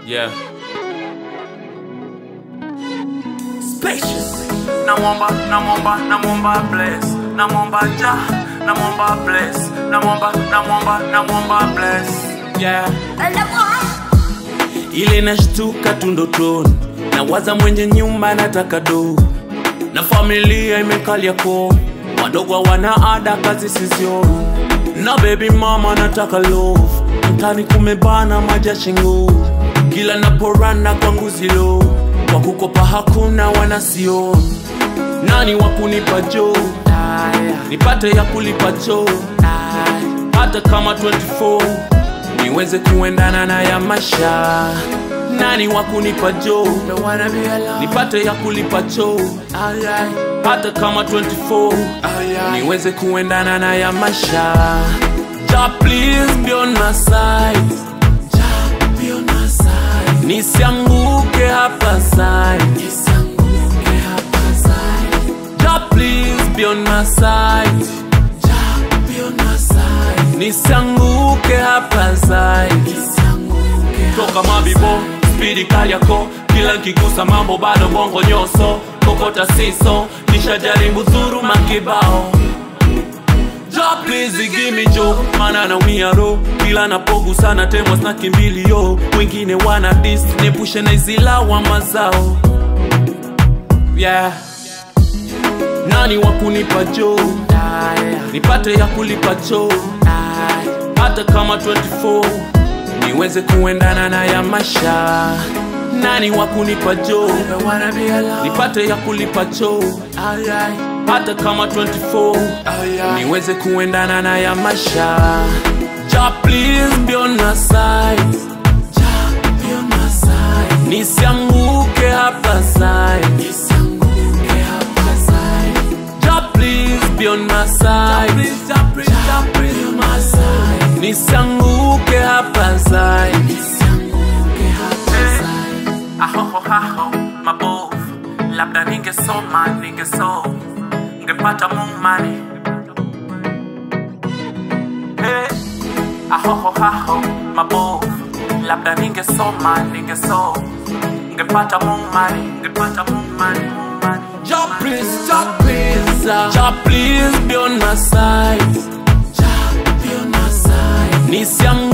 Yeah. Spacious. Namwomba, namwomba, namwomba bless. Namwomba ja, namwomba bless. Namwomba, namwomba, namwomba bless. Yeah. Ile nashtuka tu ndotoni, nawaza mwenye nyumba nataka do, na familia imekalia ko, wadogo hawana ada, kazi sizioni, na baby mama nataka love, mtani kumebana maja shingo, kila naporana kwangu zilo, kwa kukopa hakuna wanasioni, nani wakunipa jo, nipate ya kulipa cho, hata kama 24 niweze kuendana na ya maisha nani wa kunipa jo nipate ya kulipa cho hata kama 24 niweze kuendana na ya maisha ja please be on my side Ja, be on my side. nisianguke hapa side Ja, please be on my side Ja, be on my side. nisianguke hapa side toka mabibo spidi kali yako kila nkigusa mambo bado bongo nyoso kokota siso kisha jaribu dhuru makibao Ja please give me jo mana naumia ro kila napogusana temwa sna kimbilio wengine wana dis nepushe na izilawa mazao yeah nani wa kunipa jo nipate ya kulipa cho hata kama 24 niweze kuendana na ya maisha nani wa kunipa jo nipate ya kulipa cho hata kama 24 niweze kuendana na ya maisha ja please be on my side Ja, be on my side. nisianguke hapa side Ja, please be on my side. Ja, please be on my side. Nisianguke hapa side. Eh, Ahoho haho mabovu, labda ningesoma ningeso ngepata mumani Eh, ahoho haho mabovu, labda ningesoma ningeso ngepata mumani ngepata mumani mumani Ja please, Ja please, Ja please be on my side. Ja be on my side. Nisianguke